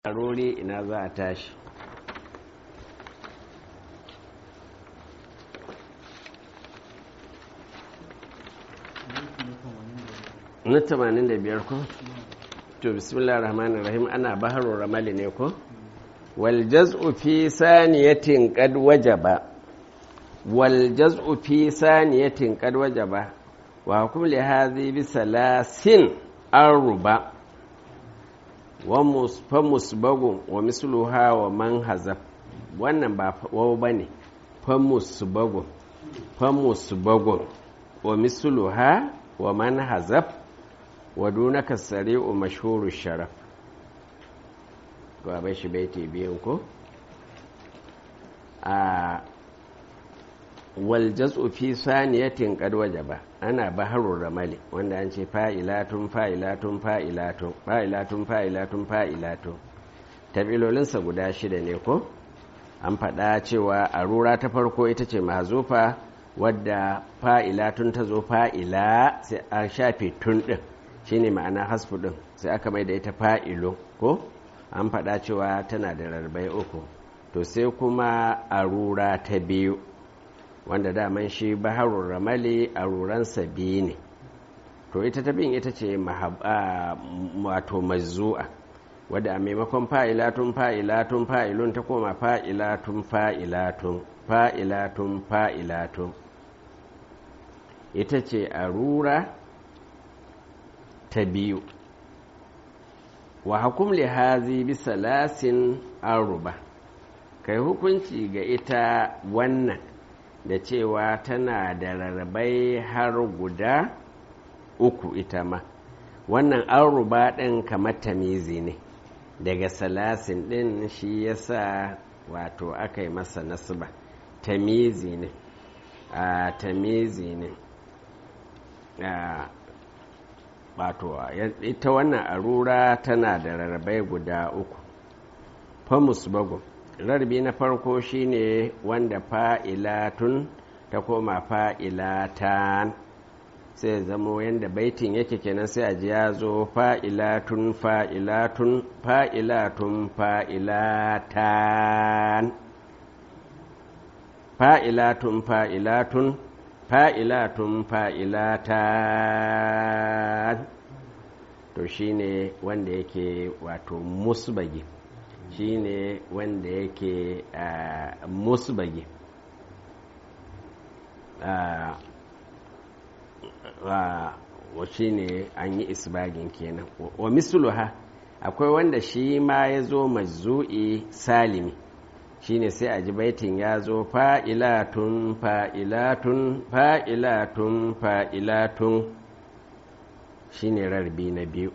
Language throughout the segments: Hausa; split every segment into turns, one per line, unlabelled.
rori ina za a tashi na 85 ko to bismillah rahman rahim ana baharu ramali ne ko wal jaz'u fi saniyatin qad wajaba wal jaz'u fi saniyatin qad wajaba wa hukum li hadhi bi salasin arba wa musbagun wa misluha wa man hazaf wannan ba wawo bane fa musbagun fa musbagun wa misluha wa man hazaf wa dunaka sari'u mashhuru sharaf to abai shi baiti biyan ko a wal jaz'u fi saniyatin qad wajaba ana baharul ramali wanda an ce fa'ilatun fa'ilatun fa'ilatun fa'ilatun fa'ilatun fa'ilatun tabilolinsa guda shida ne ko an faɗa cewa a rura ta farko ita ce mahazufa wadda fa'ilatun ta zo fa'ila sai an shafe tun ɗin shine ma'ana hasfu ɗin sai aka mai da ita fa'ilo ko an faɗa cewa tana da rarbai uku to sai kuma a rura ta biyu wanda daman shi baharun ramali a ruransa biyu ne to ita ta bin ita ce wato mazu'a wadda a maimakon fa'ilatun fa'ilatun fa'ilun ta koma fa'ilatun fa'ilatun fa'ilatun fa'ilatun ita ce a rura ta biyu wa hukum lihazi bisa lasin aruba kai hukunci ga ita wannan da cewa tana da rarrabai har guda uku ita ma wannan aruba ɗin kamar tamizi ne daga salasin ɗin shi yasa wato aka yi masa nasba tamizi ne a tamizi ne wato ita wannan arura tana da rarrabai guda uku famus bago rarrabi na farko shine wanda fa'ilatun ta koma fa'ilatan sai zamo yadda baitin yake kenan sai a ji ya zo fa'ilatun fa'ilatun fa'ilatun fa'ilatan fa'ilatun fa'ilatun fa'ilatun fa'ilatan to shine wanda yake wato musbagi shine wanda yake musbagi wa shi ne an yi isbagin kenan wa misluha akwai wanda shi ma ya zo mazu'i salimi shine sai a ji baitin ya zo fa'ilatun fa'ilatun fa'ilatun fa'ilatun shine rarbi na biyu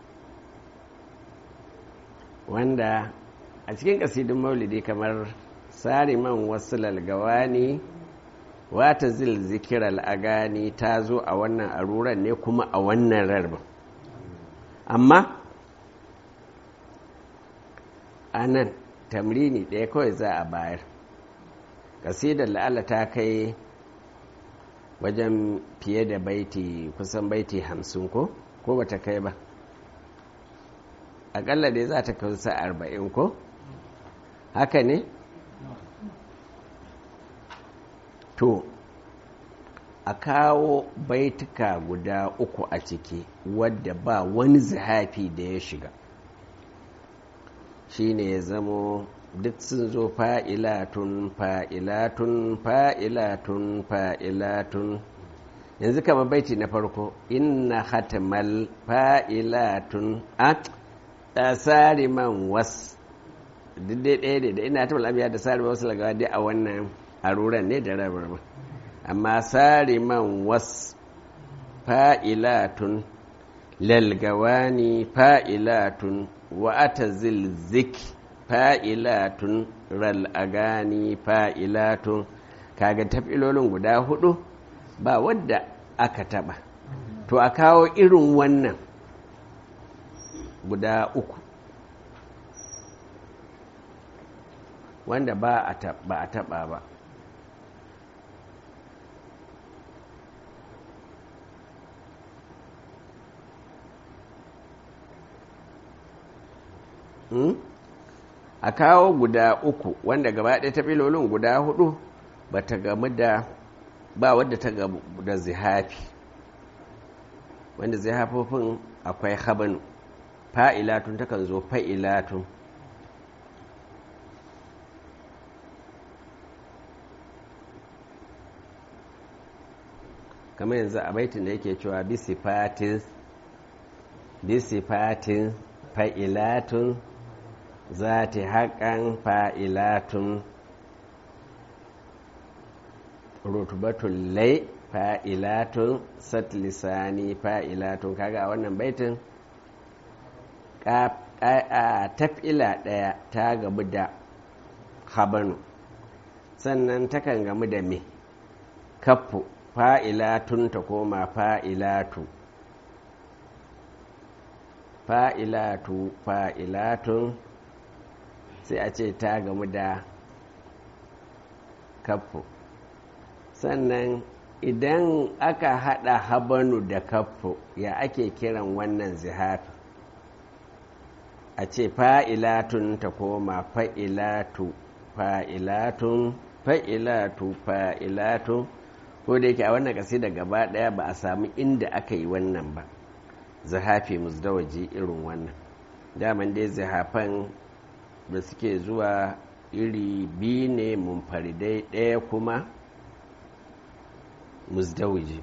wanda a cikin kasidin maulidi kamar sariman wasu lalgawani wata zil zikiral agani ta zo a wannan aruran ne kuma a wannan rarbin amma a nan tamrini ɗaya kawai za a bayar kasidar la'ala ta kai wajen fiye da baiti kusan baiti hamsin ko ko bata kai ba akalla dai za ta kusa arba'in ko haka ne to a kawo baituka guda uku a ciki wadda ba wani zahafi da ya shiga shine ya zamo duk sun zo fa'ilatun fa'ilatun fa'ilatun fa'ilatun yanzu kama baiti na farko inna hatamal fa'ilatun a tsari man was duk dai ɗaya da ina hatamal abiya da tsari wasu lagawa dai a wannan aruran ne da rabar amma tsari man was fa'ilatun lalgawani fa'ilatun wa'ata zilzik fa'ilatun ral'agani fa'ilatun kaga tafilolin guda hudu ba wadda aka taba to a kawo irin wannan guda uku wanda ba a taba ba Hmm? a kawo guda uku wanda gaba ɗaya ta filolin guda hudu ba ta gamu da ba wadda ta gamu da zihafi wanda zihafofin akwai habanu fa'ilatun takan zo fa'ilatun kamar yanzu a baitin da yake cewa bisifatin bisifatin fa'ilatun za ta haƙan fa'ilatun rutubatun lai fa'ilatun satlisani fa'ilatun kaga a wannan baitin taf'ila ɗaya ta gamu da habanu sannan takan gamu da me kaffu fa'ilatun ta koma fa'ilatu fa'ilatu fa'ilatun sai a ce ta gamu da kaffu sannan idan aka haɗa habanu da kaffu ya ake kiran wannan zihafi a ce fa'ilatun ta koma fa'ilatu fa'ilatun fa'ilatu fa'ilatun ko da yake a wannan ƙasi da gaba ɗaya ba a sami inda aka yi wannan ba zahafi musdawaji irin wannan daman dai zahafan da suke zuwa iri biyu ne munfaridai ɗaya kuma musdawaji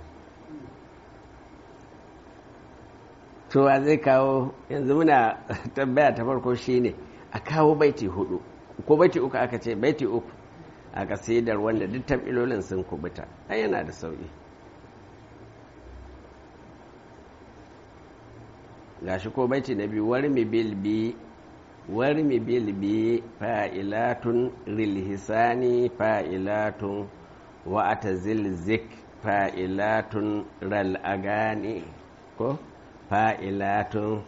towa zai kawo yanzu muna tambaya ta farko shine a kawo baiti hudu ko baiti uku aka ce baiti uku a kasidar wanda duk tamilolin sun kubuta ai yana da sauki gashi ko baiti na biyu warmi bilbi warmi bilbi fa'ilatun rilhisani fa'ilatun wa atazil zik fa'ilatun ral agani ko fa'ilatun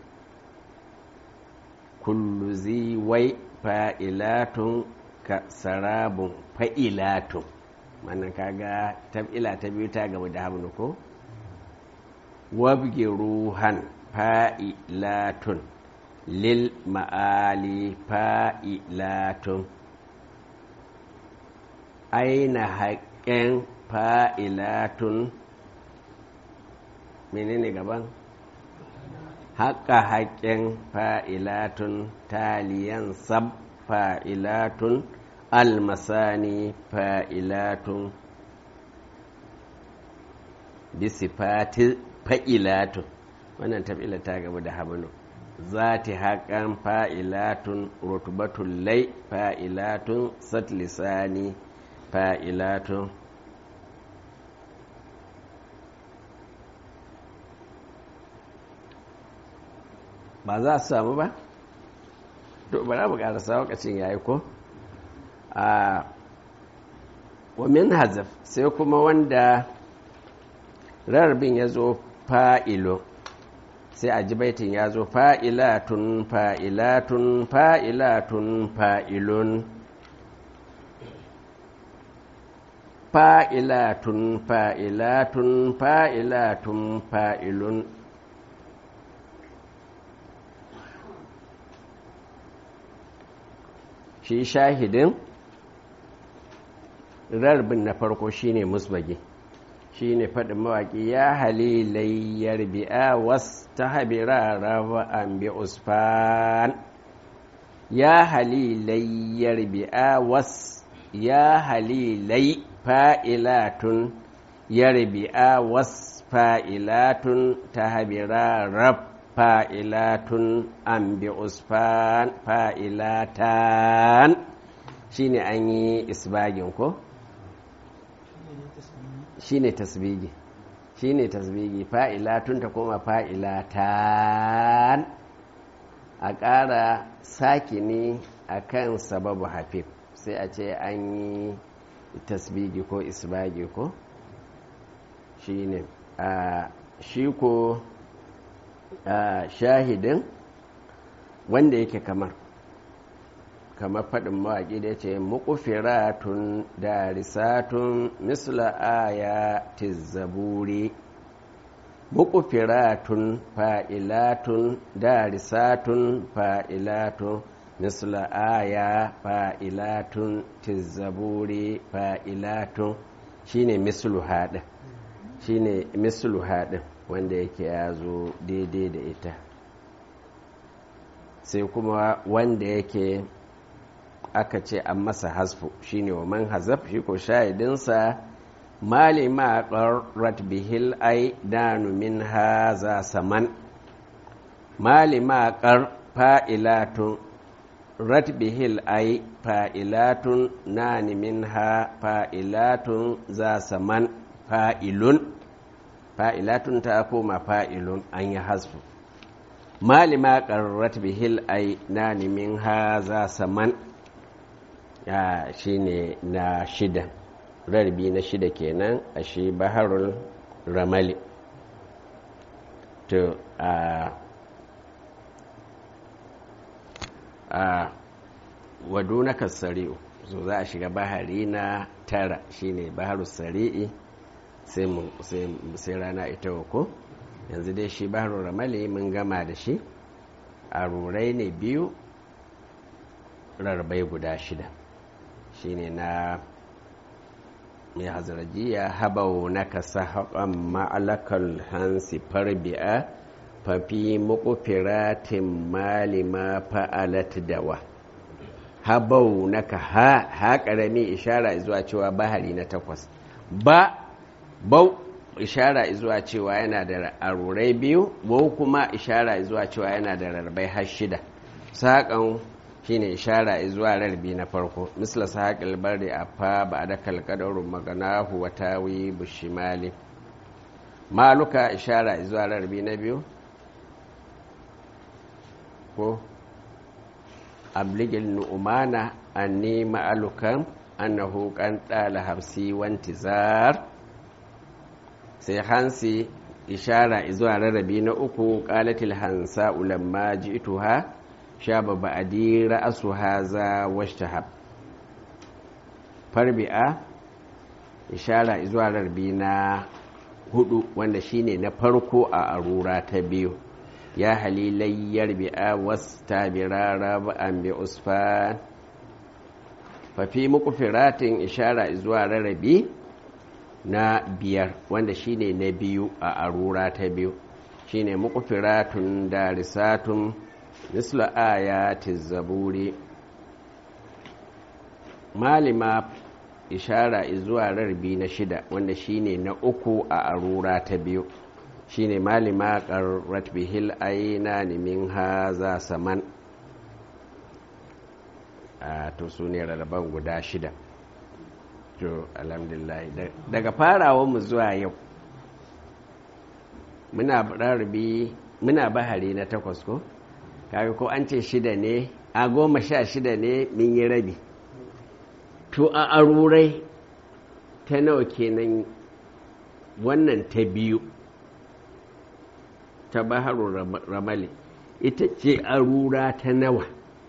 kullu ziwai fa'ilatun ka sarabun fa'ilatun wannan kaga tab'ila ta biyu ta gaba da hamnu ko wabge ruhan fa'ilatun lil ma'ali fa'ilatun aina haƙƙen fa'ilatun menene gaban haƙa haƙƙen fa'ilatun taliyan sab fa'ilatun almasani fa'ilatun bisifati fa'ilatun wannan tafila ta gaba da habanu za ta haƙan fa'ilatun rutubatun lai fa'ilatun satlisani fa'ilatun ba za su samu ba? to ba za mu ƙarasa wakacin yayi ko? a wamin hazaf sai kuma wanda rarbin ya zo fa'ilo sai a ji baitin ya zo fa'ilatun fa'ilatun fa'ilatun fa'ilun fa'ilatun fa'ilatun fa'ilatun fa'ilun shi shahidin rarbin na farko shine musbagi shine faɗin mawaƙi ya halilayyar bi'a was ta habira raba an bi usfan ya halilayyar bi'a was ya halilai fa'ilatun yarbi'a was fa'ilatun ta habira rab fa'ilatun an bi usfan fa'ilatan shine an yi isbagin ko? shine tasbigi shine tasbigi fa'ilatun ta koma fa'ilatan a ƙara sakini a kan sababu hafif sai a ce an yi tasbigi ko isbagi ko shine a shi ko shahidin wanda yake kamar kamar faɗin mawaƙi da ya ce muƙufiratun darisatun misla aya tizzaburi muƙufiratun fa'ilatun darisatun fa'ilatun misla aya fa'ilatun tizzaburi fa'ilatun shine mislu haɗin shine mislu haɗin wanda yake ya zo daidai da ita sai kuma wanda yake aka ce an masa hasfu shine wa man hazaf shi ko shahidinsa mali ma qarrat bihil ai danu min haza saman mali ma qar fa'ilatun rat bihil ai fa'ilatun nani min ha fa'ilatun za saman fa'ilun fa'ilatun ta koma fa'ilun an yi hasfu malima ƙarrat bihil ai na nimin ha za saman ya shi ne na shida rarbi na shida kenan a shi baharul ramali to a a waduna kasari'u so za a shiga bahari na tara shine baharu sari'i sai rana ita ko yanzu dai shi baharu ramali mun gama da shi a rurai ne biyu rarbai guda shida shine na mai hazarajiya habau na kasa haƙon ma'alakal hansi farbi'a fafi mukufiratin malima fa'alat dawa habau na ka ha ha ƙarami ishara zuwa cewa bahari na takwas ba bau ishara zuwa cewa yana da arurai biyu bau kuma ishara zuwa cewa yana da rarbai har shida saƙon shine ishara zuwa rarbi na farko misla saƙil bari a fa ba da kalkadarun maganahu wa tawi bushimali maluka ishara zuwa rarbi na biyu ko abligil nu'umana anni ma'alukan annahu kan ɗala hafsi wantizar sai hansi ishara zuwa rarrabi na uku qalatil hansa ulamma ji'tuha shaba ba'di ra'su haza washtahab farbi'a ishara zuwa rarrabi na hudu wanda shine na farko a arura ta biyu ya halilayyar bi'a wasta birara ba'an bi usfan fafi muku firatin ishara zuwa rarrabi na biyar wanda shine na biyu a arura ta biyu shine muqfiratun darisatun misla ayati zaburi malima ishara zuwa rarbi na shida wanda shine na uku a arura ta biyu shine malima qarrat bihil aina min haza saman a to su ne rarraban guda shida to alhamdulillah daga farawa mu zuwa yau muna rarrabi muna bahari na takwas ko kaga ko an ce shida ne a goma sha shida ne min yi rabi to a arurai ta nawa kenan wannan ta biyu ta baharu ramali ita ce arura ta nawa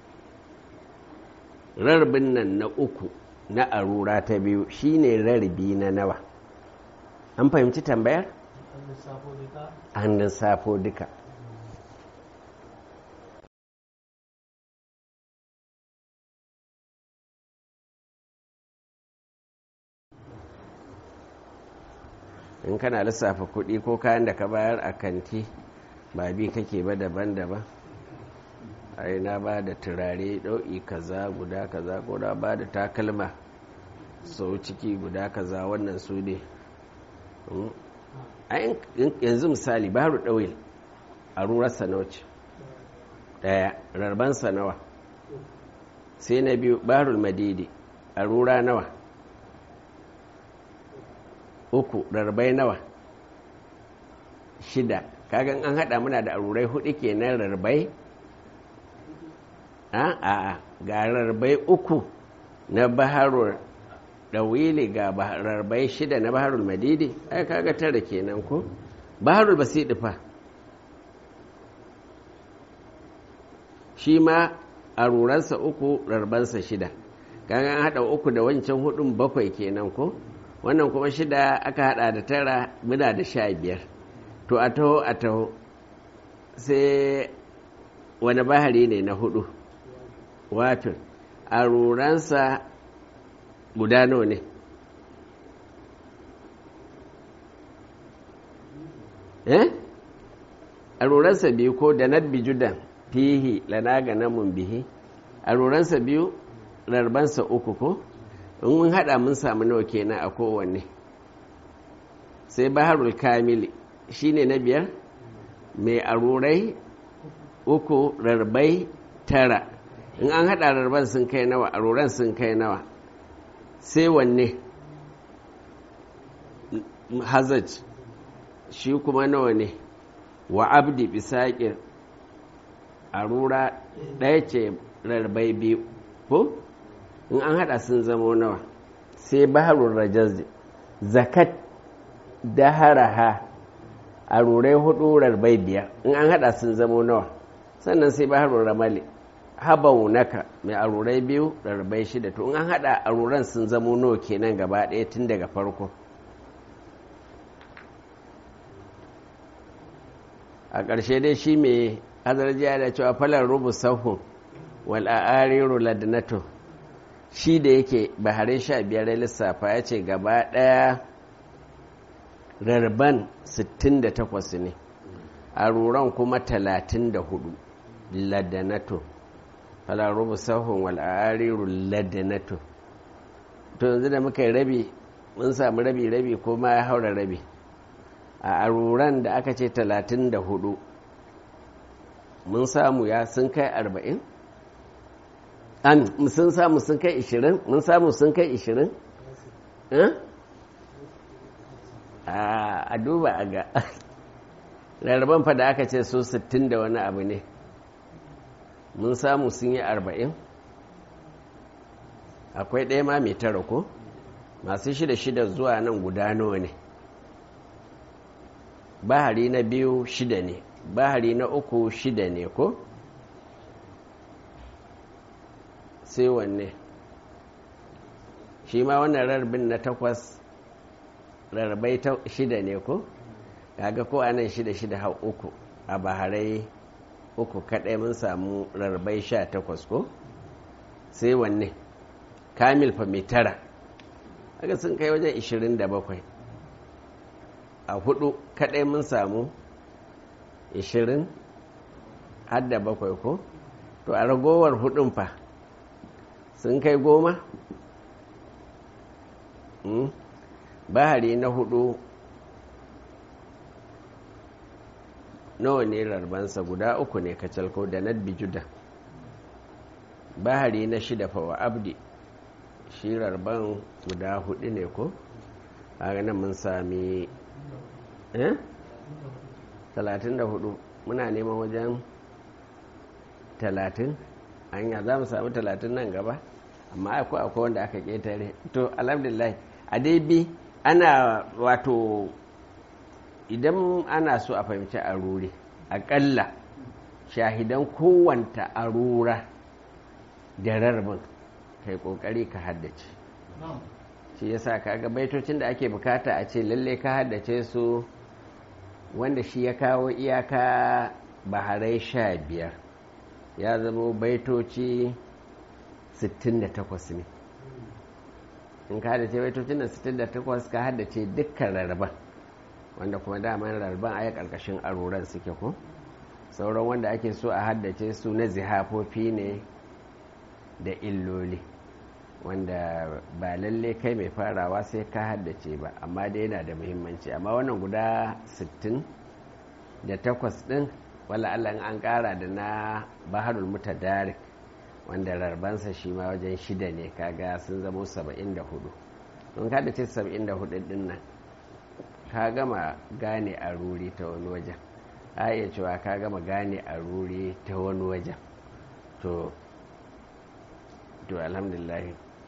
rarbin nan na uku na arura ta biyu shine rarbi na nawa an fahimci tambayar? an lissafo duka in kana lissafa kuɗi ko kayan da ka bayar a kanti ba bi kake ba daban-daban ai na ba da turare ɗau'i kaza guda kaza ko na ba da takalma sau ciki guda kaza wannan su ne yanzu misali baru ɗauil a rurar sanoci ɗaya rarban nawa sai na biyu barul madidi a rura nawa uku rarbai nawa shida kagan an haɗa muna da arurai hudu kenan rarbai a ga rarbai uku na baharul ɗawili ga rarbai shida na baharul madidi ai kaga tara kenan ko baharul basidi fa shi ma aruransa uku rarbansa shida kaga an haɗa uku da wancan hudun bakwai kenan ko wannan kuma shida aka hada da tara muna da sha biyar to a taho a taho sai wani bahari ne na hudu wafir a ruransa guda nawa ne eh a ruransa biyu ko da nad bijudan fihi lana ga namun bihi a ruransa biyu rarbansa uku ko in mun haɗa mun samu nawa kenan a kowanne sai baharul kamili shine na biyar mai arurai uku rarbai tara in an haɗa rarban sun kai nawa aruran sun kai nawa sai wanne hazaj shi kuma nawa ne wa abdi bisaƙir arura ɗaya ce rarbai biyu ko in an haɗa sun zamo nawa sai baharul rajaz zakat daharaha a rurai hudu rarbai biyar in an hada sun zamo nawa sannan sai baharun ramali habau naka mai arurai biyu rarbai shida to in an hada aruran sun zamo nawa kenan gaba ɗaya tun daga farko a ƙarshe dai shi mai hazarjiya da cewa falar rubu sahun wal a'ariru ladnato shi da yake bahare sha biyar lissafa ya ce gaba ɗaya rarban 68 ne a ruran kuma 34 ladanato falarubu sahun wal'ariru ladanato to yanzu da muka yi rabi mun samu rabi rabi ko ma ya haura rabi a aruran da aka ce 34 mun samu ya sun kai 40 an sun samu sun kai 20 mun samu sun kai 20 a duba a ga rarraban fa da aka ce su 60 da wani abu ne mun samu sun yi 40 akwai ɗaya ma mai tara ko masu shida shida zuwa nan guda nawa ne bahari na biyu shida ne bahari na uku shida ne ko sai wanne shi ma wannan rarbin na takwas rarrabai shida ne ko kaga ko anan shida shida har uku a baharai uku kadai mun samu rarrabai sha takwas ko sai wanne kamil fa mai tara haka sun kai wajen ishirin da bakwai a hudu kadai mun samu ishirin har da bakwai ko to a ragowar hudun fa sun kai goma bahari na hudu nawa ne rarbansa guda uku ne kacalko da nad bijuda bahari na shida fawa abdi shi rarban guda hudu ne ko a nan mun sami eh? talatin da hudu muna neman wajen talatin hanya za mu sami talatin nan gaba amma akwai akwai wanda aka ketare to alhamdulillah a dai bi ana wato idan ana so a fahimci arure aƙalla shahidan kowanta arura da rarbin kai ƙoƙari ka haddace shi yasa kaga baitocin da ake bukata a ce lalle ka haddace su wanda shi ya kawo iyaka baharai sha biyar ya zama baitoci 68 ne in ka haddace baitocin da 68 ka haddace dukkan rarraban wanda kuma daman rarraban aya karkashin aroran suke ko sauran wanda ake so a haddace su na zihafofi ne da illoli wanda ba lalle kai mai farawa sai ka haddace ba amma dai yana da muhimmanci amma wannan guda 60 da takwas din wala Allah an kara da na baharul mutadarik wanda rarbansa shi ma wajen shida ne kaga sun zama 74 don ka haddace 74 din nan ka gama gane a ruri ta wani wajen a iya cewa ka gama gane a ruri ta wani wajen to to alhamdulillah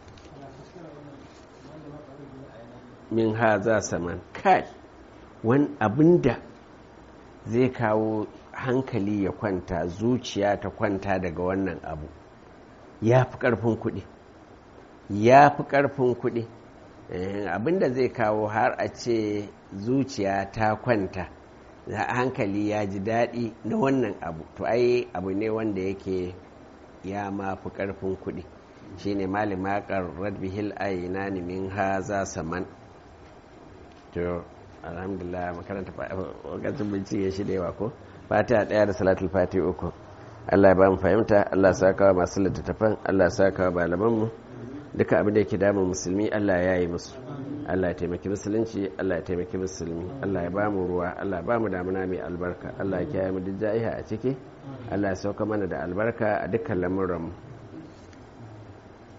min ha za saman kai wani abinda zai kawo hankali ya kwanta zuciya ta kwanta daga wannan abu ya fi ƙarfin kuɗi ya fi ƙarfin kuɗi abinda zai kawo har a ce zuciya ta kwanta hankali ya ji daɗi na wannan abu to ai abu ne wanda yake ya ma fi ƙarfin kuɗi shine malima qarrad bihil aynani min haza saman to alhamdulillah makaranta wakacin bincike shi da yawa ko fatiha daya da salatul fati uku Allah ya ba mu fahimta Allah ya saka wa masu littattafan Allah ya saka wa malamanmu duka abin da yake damun musulmi Allah ya yi musu Allah ya taimaki musulunci Allah ya taimaki musulmi Allah ya ba mu ruwa Allah ya ba mu damuna mai albarka Allah ya kiyaye mu duk ja'iha a ciki Allah ya sauka mana da albarka a dukkan lamuranmu